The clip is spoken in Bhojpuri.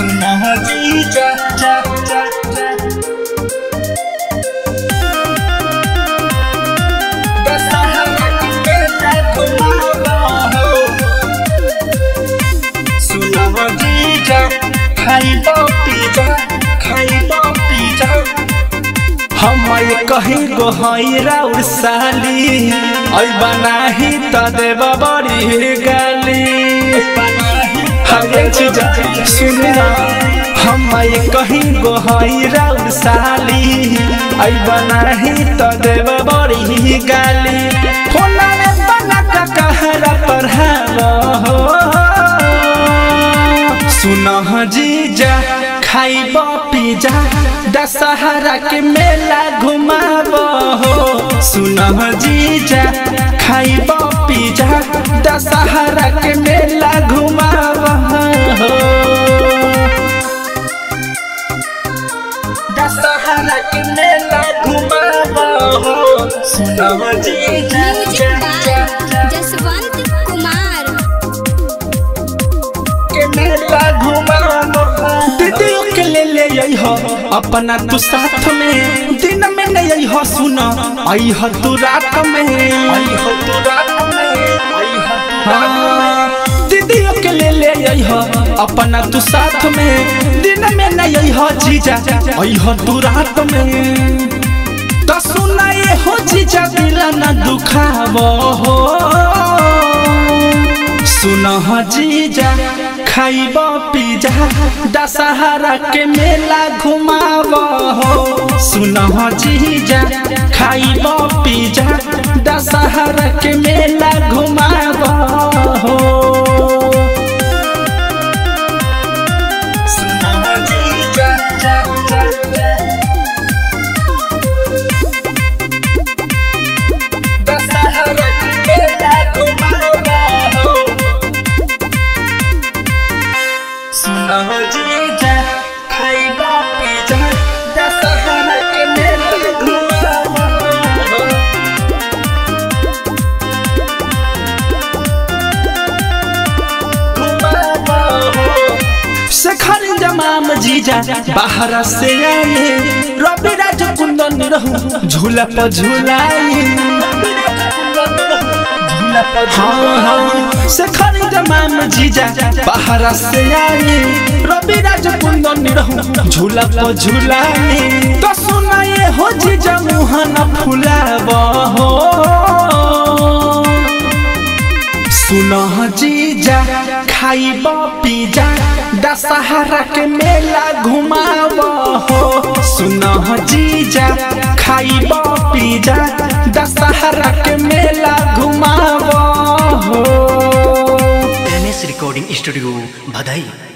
सुना जीजा जा जा जा दशहरा के मेला घुमावा हो सुना जीजा खाइबो पिजा खाइबो पिजा हम कहीं गोहरा उसाली ऐ बनाही त देव बड़ी गाली हरे चीज सुनना हम कहीं गोहरा उसाली ऐ बनाही त देव बड़ी गाली फोना में बना का कहरा पढ़ावा हो सुनह जीजा खाइब पिजा दशहरा के मेला घुमाब हो सुनह जीजा खाइब पिजा दशहरा के मेला घुमाब हो दशहरा के मेला घुमाब हो सुनह जीजा म्यूजिक बाय जसवंत कुमार के मेला घुमाब दीदियों के ले ले आई हो अपना तू साथ में दिन में नहीं आई हो सुना आई हो तू रात में आई हो तू रात में आई हो तू रात में दीदियों के ले ले आई हो अपना तू साथ में दिन में नहीं आई हो जीजा आई हो तू रात में तो सुना ये हो जीजा दिल न दुखावो हो सुनह जीजा खाइब पिजा दशहरा के मेला घुमाव हो सुनह जीजा खाइब पिजा दशहरा के मेला घुमाव हो सुनह जीजा जा जा जा दशहरा के मेला घुमाव हो सुनह जीजा खाइबा पिजा दशहरा के मेला घुमावा हो घुमावा हो शेखर जमाम जीजा बाहर से आए रवि राज कुंदन रहूं झूला पर झूलाई हाँ हाँ शेखर जमाम जीजा बाहर से आए रवि राज कुंदन रहूं झूला पर झूलाई तो सुनाए हो जीजा मुहन फुलाब हो सुनह जीजा खाइब पिजा दशहरा के मेला घुमाव हो सुनह जीजा खाइब पिजा दशहरा के मेला घुमाव हो एम एस रिकॉर्डिंग स्टूडियो भदई